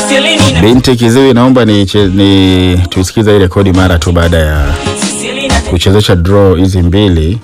Binti Kiziwi, naomba ni, ni tuisikize hii rekodi mara tu baada ya kuchezesha draw hizi mbili.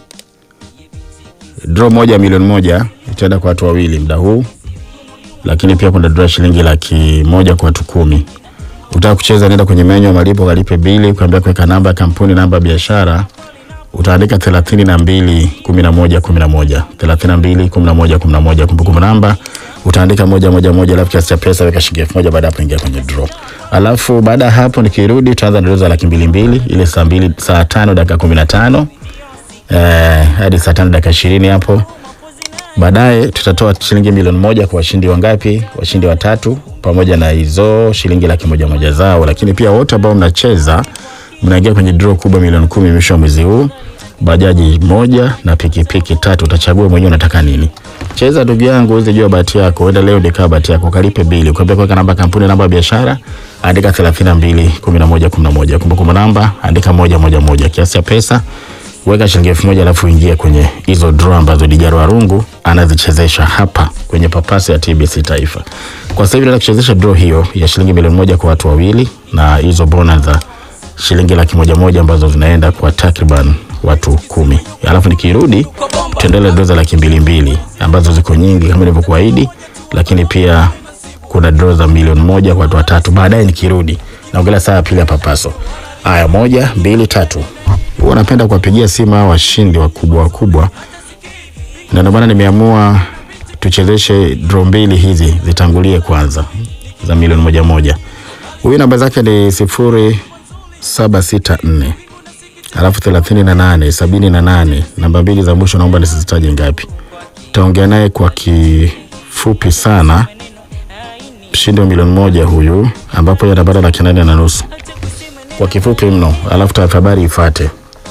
Draw moja milioni moja itaenda kwa watu wawili muda huu, lakini pia kuna draw shilingi laki moja kwa watu kumi. Utaka kucheza, nenda kwenye menyu ya malipo, kalipe bili, kuambia kuweka namba ya kampuni, namba ya biashara utaandika thelathini na mbili kumi na moja kumi na moja thelathini na mbili kumi na moja kumi na moja kumbukumbu namba utaandika moja moja moja, alafu kiasi cha pesa weka shilingi elfu moja baada ya hapo ingia kwenye draw. Alafu baada ya hapo nikirudi, tutaanza na doza laki mbili mbili ile saa mbili saa tano dakika kumi na tano eh, hadi saa tano dakika ishirini hapo. Baadaye tutatoa shilingi milioni moja kwa washindi wangapi? Washindi watatu, pamoja na hizo shilingi laki moja moja zao, lakini pia wote ambao mnacheza mnaingia kwenye draw kubwa milioni kumi mwisho wa mwezi huu. Bajaji moja na pikipiki tatu, utachagua mwenyewe unataka nini. Cheza ndugu yangu, uweze jua bahati yako. Uenda leo ndio bahati yako, kalipe bili, ukiambia kuweka namba kampuni, namba ya biashara, andika 32 11 11, kumbukumbu namba andika moja moja moja, kiasi cha pesa weka shilingi elfu moja alafu ingie kwenye hizo draw ambazo Dijaro Warungu anazichezesha hapa kwenye papasi ya TBC Taifa. Kwa sasa hivi nataka kuchezesha draw hiyo ya shilingi milioni moja kwa watu wawili na hizo bonus za shilingi laki moja moja ambazo zinaenda kwa takriban watu kumi. Alafu nikirudi tuendelee draw za laki mbili mbili ambazo ziko nyingi kama nilivyokuahidi, lakini pia kuna draw za milioni moja kwa watu watatu baadaye nikirudi. Naongelea saa ya pili ya papaso. Haya, moja, mbili, tatu. Huwa napenda kuwapigia simu hao washindi wakubwa wakubwa, na ndio maana nimeamua tuchezeshe draw mbili hizi zitangulie kwanza za milioni moja moja. Huyu namba zake ni sifuri saba sita nne alafu thelathini na nane sabini na nane namba mbili za mwisho naomba nisizitaje ngapi. Taongea naye kwa kifupi sana, mshindi wa milioni moja huyu, ambapo yeye anapata laki nane na nusu kwa kifupi mno, alafu taarifa habari ifate.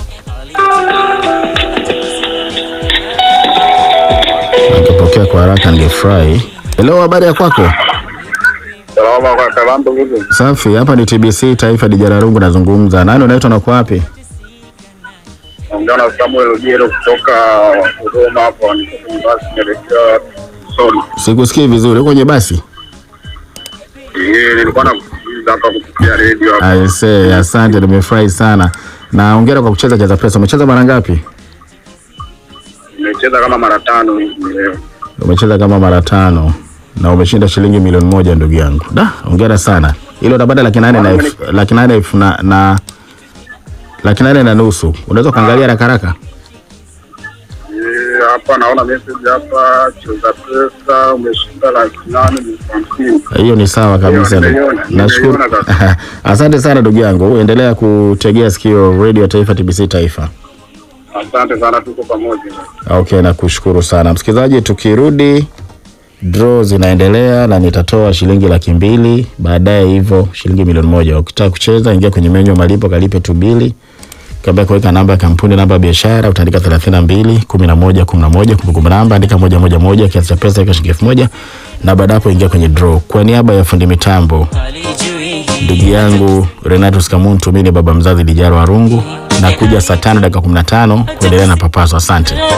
Akipokea kwa haraka ningefurahi. Hello, habari ya kwako? Salama kwa Kalambo vipi? Safi, hapa ni TBC Taifa, Dijara Rungu nazungumza. Nani unaitwa na uko wapi? Naongea na Samuel Ojero kutoka Dodoma hapo, niko kwenye basi naelekea Soni. Sikusikii vizuri. Uko kwenye basi? Eh, nilikuwa nakusikiliza hapa kupitia redio hapa. Aise, asante, nimefurahi sana. Na hongera kwa kucheza Cheza Pesa. Umecheza mara ngapi? Nimecheza kama mara tano hivi leo. Umecheza kama mara tano na umeshinda shilingi milioni moja ndugu yangu. Da, hongera sana. Hilo utapata laki nane na elfu laki nane elfu na, na laki nane na nusu. Unaweza kuangalia haraka haraka? Eh, hapa naona message hapa, cheza pesa umeshinda laki nane elfu hamsini. Hiyo ni sawa kabisa. Hiyo nimeiona, Nashukuru. nimeiona Asante sana ndugu yangu. Endelea kutegea sikio Radio Taifa TBC Taifa. Asante sana, tuko pamoja. Okay, nakushukuru sana msikilizaji. Tukirudi draw zinaendelea na nitatoa shilingi laki mbili baadaye, hivyo shilingi milioni moja. Ukitaka kucheza, ingia kwenye menyu ya malipo, kalipe tu bili, kabla kuweka namba ya kampuni, namba ya biashara, utaandika 32 11 11, kumbukumbu namba andika moja moja moja, kiasi cha pesa weka shilingi elfu moja na baada hapo ingia kwenye draw. Kwa niaba ya fundi mitambo ndugu yangu Renatus Kamuntu, mimi ni baba mzazi Dijaro Warungu, na kuja saa tano dakika 15 kuendelea na papaso. Asante.